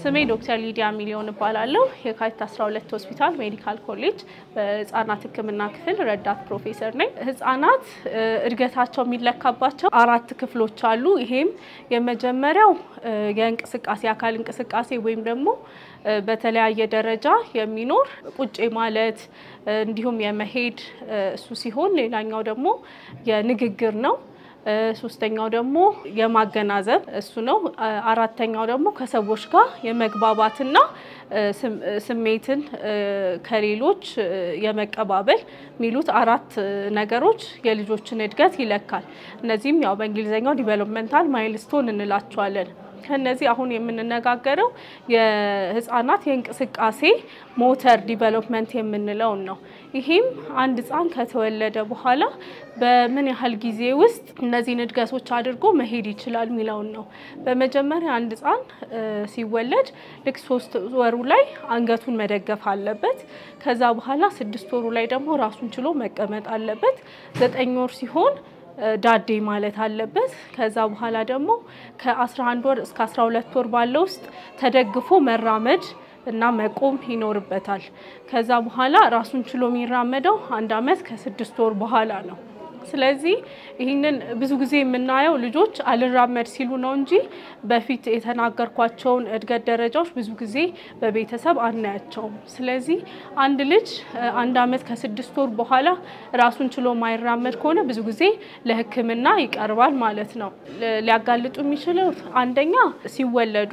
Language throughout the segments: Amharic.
ስሜ ዶክተር ሊዲያ ሚሊዮን እባላለሁ። የካቲት 12 ሆስፒታል ሜዲካል ኮሌጅ በህጻናት ሕክምና ክፍል ረዳት ፕሮፌሰር ነኝ። ህጻናት እድገታቸው የሚለካባቸው አራት ክፍሎች አሉ። ይሄም የመጀመሪያው የእንቅስቃሴ አካል እንቅስቃሴ ወይም ደግሞ በተለያየ ደረጃ የሚኖር ቁጭ ማለት እንዲሁም የመሄድ እሱ ሲሆን ሌላኛው ደግሞ የንግግር ነው። ሶስተኛው ደግሞ የማገናዘብ እሱ ነው። አራተኛው ደግሞ ከሰዎች ጋር የመግባባትና ስሜትን ከሌሎች የመቀባበል የሚሉት አራት ነገሮች የልጆችን እድገት ይለካል። እነዚህም ያው በእንግሊዝኛው ዲቨሎፕመንታል ማይልስቶን እንላቸዋለን። ከነዚህ አሁን የምንነጋገረው የህፃናት የእንቅስቃሴ ሞተር ዲቨሎፕመንት የምንለውን ነው። ይሄም አንድ ህፃን ከተወለደ በኋላ በምን ያህል ጊዜ ውስጥ እነዚህን እድገቶች አድርጎ መሄድ ይችላል የሚለውን ነው። በመጀመሪያ አንድ ህፃን ሲወለድ ልክ ሶስት ወሩ ላይ አንገቱን መደገፍ አለበት። ከዛ በኋላ ስድስት ወሩ ላይ ደግሞ ራሱን ችሎ መቀመጥ አለበት። ዘጠኝ ወር ሲሆን ዳዴ ማለት አለበት። ከዛ በኋላ ደግሞ ከ11 ወር እስከ 12 ወር ባለው ውስጥ ተደግፎ መራመድ እና መቆም ይኖርበታል። ከዛ በኋላ ራሱን ችሎ የሚራመደው አንድ አመት ከስድስት ወር በኋላ ነው። ስለዚህ ይህንን ብዙ ጊዜ የምናየው ልጆች አልራመድ ሲሉ ነው እንጂ በፊት የተናገርኳቸውን እድገት ደረጃዎች ብዙ ጊዜ በቤተሰብ አናያቸውም። ስለዚህ አንድ ልጅ አንድ አመት ከስድስት ወር በኋላ ራሱን ችሎ ማይራመድ ከሆነ ብዙ ጊዜ ለሕክምና ይቀርባል ማለት ነው። ሊያጋልጡ የሚችለው አንደኛ ሲወለዱ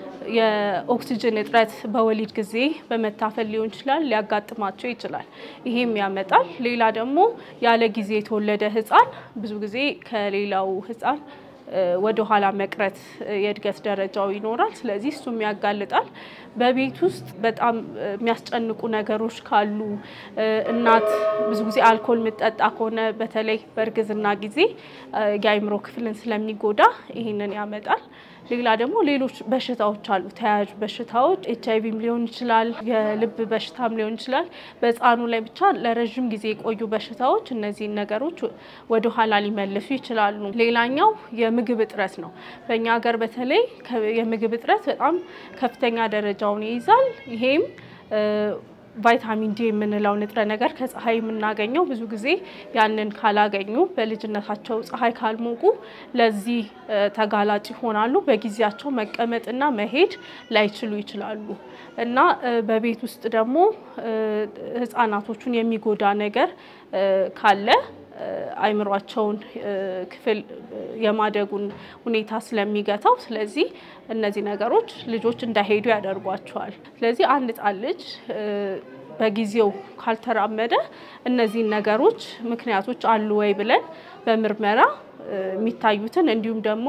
የኦክሲጅን እጥረት በወሊድ ጊዜ በመታፈል ሊሆን ይችላል፣ ሊያጋጥማቸው ይችላል። ይሄም ያመጣል። ሌላ ደግሞ ያለ ጊዜ የተወለደ ህፃን ብዙ ጊዜ ከሌላው ህፃን ወደ ኋላ መቅረት የእድገት ደረጃው ይኖራል። ስለዚህ እሱም ያጋልጣል። በቤት ውስጥ በጣም የሚያስጨንቁ ነገሮች ካሉ እናት ብዙ ጊዜ አልኮል የምጠጣ ከሆነ በተለይ በእርግዝና ጊዜ የአእምሮ ክፍልን ስለሚጎዳ ይህንን ያመጣል። ሌላ ደግሞ ሌሎች በሽታዎች አሉ፣ ተያያዥ በሽታዎች ኤች አይቪም ሊሆን ይችላል፣ የልብ በሽታም ሊሆን ይችላል። በህፃኑ ላይ ብቻ ለረዥም ጊዜ የቆዩ በሽታዎች እነዚህን ነገሮች ወደ ኋላ ሊመልሱ ይችላሉ። ሌላኛው የምግብ እጥረት ነው። በእኛ ሀገር በተለይ የምግብ እጥረት በጣም ከፍተኛ ደረጃውን ይይዛል። ይሄም ቫይታሚን ዲ የምንለው ንጥረ ነገር ከፀሐይ የምናገኘው ብዙ ጊዜ ያንን ካላገኙ በልጅነታቸው ፀሐይ ካልሞቁ ለዚህ ተጋላጭ ይሆናሉ። በጊዜያቸው መቀመጥና መሄድ ላይችሉ ይችላሉ እና በቤት ውስጥ ደግሞ ህፃናቶቹን የሚጎዳ ነገር ካለ አይምሯቸውን ክፍል የማደጉን ሁኔታ ስለሚገታው፣ ስለዚህ እነዚህ ነገሮች ልጆች እንዳይሄዱ ያደርጓቸዋል። ስለዚህ አንድ ህፃን ልጅ በጊዜው ካልተራመደ እነዚህን ነገሮች ምክንያቶች አሉ ወይ ብለን በምርመራ የሚታዩትን እንዲሁም ደግሞ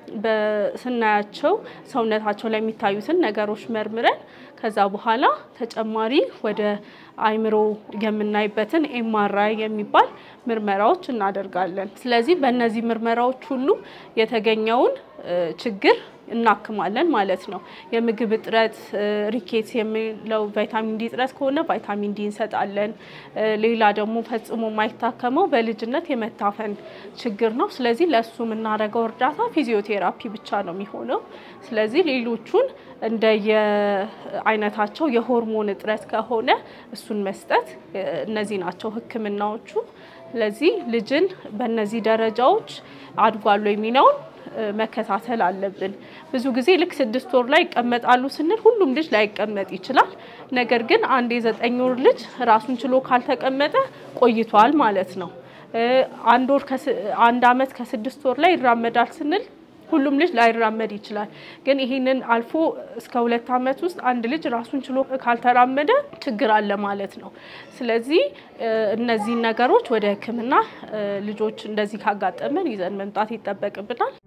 በስናያቸው ሰውነታቸው ላይ የሚታዩትን ነገሮች መርምረን ከዛ በኋላ ተጨማሪ ወደ አይምሮ የምናይበትን ኤምአርአይ የሚባል ምርመራዎች እናደርጋለን። ስለዚህ በእነዚህ ምርመራዎች ሁሉ የተገኘውን ችግር እናክማለን ማለት ነው። የምግብ እጥረት ሪኬትስ የሚለው ቫይታሚን ዲ እጥረት ከሆነ ቫይታሚን ዲ እንሰጣለን። ሌላ ደግሞ ፈጽሞ የማይታከመው በልጅነት የመታፈን ችግር ነው። ስለዚህ ለእሱ የምናደርገው እርዳታ ፊዚዮቴራፒ ብቻ ነው የሚሆነው። ስለዚህ ሌሎቹን እንደየአይነታቸው የሆርሞን እጥረት ከሆነ እሱን መስጠት፣ እነዚህ ናቸው ህክምናዎቹ። ስለዚህ ልጅን በእነዚህ ደረጃዎች አድጓሉ የሚለውን መከታተል አለብን። ብዙ ጊዜ ልክ ስድስት ወር ላይ ይቀመጣሉ ስንል ሁሉም ልጅ ላይቀመጥ ይችላል። ነገር ግን አንድ የዘጠኝ ወር ልጅ ራሱን ችሎ ካልተቀመጠ ቆይቷል ማለት ነው። አንድ ወር አንድ አመት ከስድስት ወር ላይ ይራመዳል ስንል ሁሉም ልጅ ላይራመድ ይችላል። ግን ይህንን አልፎ እስከ ሁለት አመት ውስጥ አንድ ልጅ ራሱን ችሎ ካልተራመደ ችግር አለ ማለት ነው። ስለዚህ እነዚህን ነገሮች ወደ ሕክምና ልጆች እንደዚህ ካጋጠመን ይዘን መምጣት ይጠበቅብናል።